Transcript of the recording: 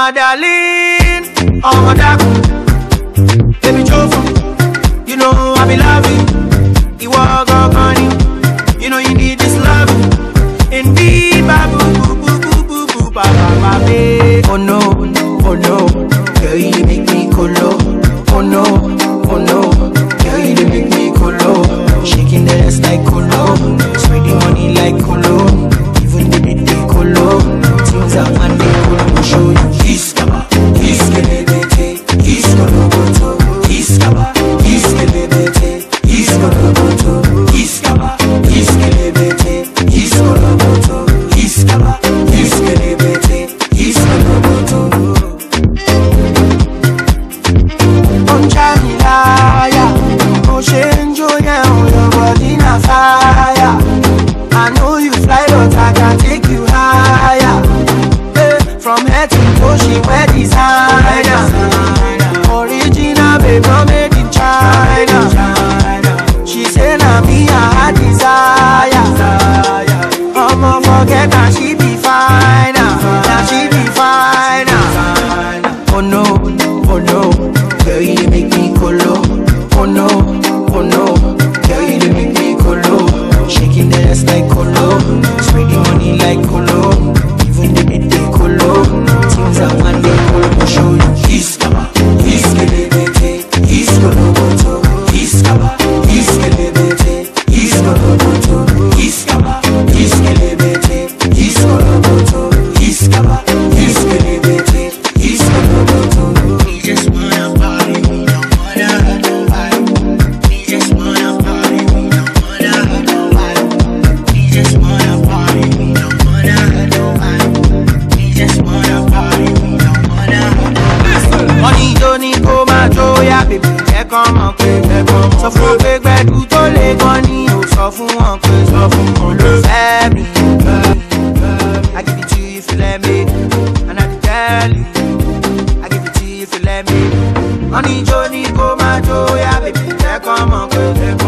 my darling, oh my darling, baby Jofu, you know I be loving, you walk up on you, you know you need this love, indeed, babu, boo, boo, boo, boo, boo, ba, ba, ba, babe. Oh no, oh no, girl you make me colo, oh no, oh no, girl you make me colo, shaking the ass like colo, spreading money like colo, even the bit they colo, things are man they colo, show you. Iskaba, iskelebete, iskoloboto, iskaba, iskelebete, iskoloboto, iskaba, iskelebete, iskoloboto, iskaba, iskelebete, iskoloboto. Don't try me liar, oh change your your body na fire. I know you fly, but I can take you higher. Eh, From head to toe, she wear designer. Original, babe, not made in China. She say na me I desire. I'ma forget that she be fine. Now she be fine. Oh no, oh no, girl you dey make me colo. Oh no, oh no, girl you dey make me colo. Shaking the ass like colo, spreading money like colo. Even the bit they colo, things are man they colo. Show you iskaba, iskelebete, iskoloboto, iskaba, iskelebete, iskoloboto, iskaba, iskelebete, iskoloboto, iskaba, iskelebete, iskoloboto. We just wanna party, we don't wanna hurt nobody. We just wanna party, we don't wanna hurt nobody. We just wanna party, we don't wanna hurt nobody. We just wanna party, we don't wanna hurt nobody. Money tó ní kó máa jó yá bèbè jẹ́ kán mọ̀ pé sọ fún wọn pé gbẹ̀dú tó lè gan ni ò sọ fún wọn pé sọ fún wọn ló fẹ́ mi. I give it to you if you let me and I dey tell you I give it to you if you let me. Money jó ní kó máa jó yá bèbè jẹ́ kán mọ̀ pé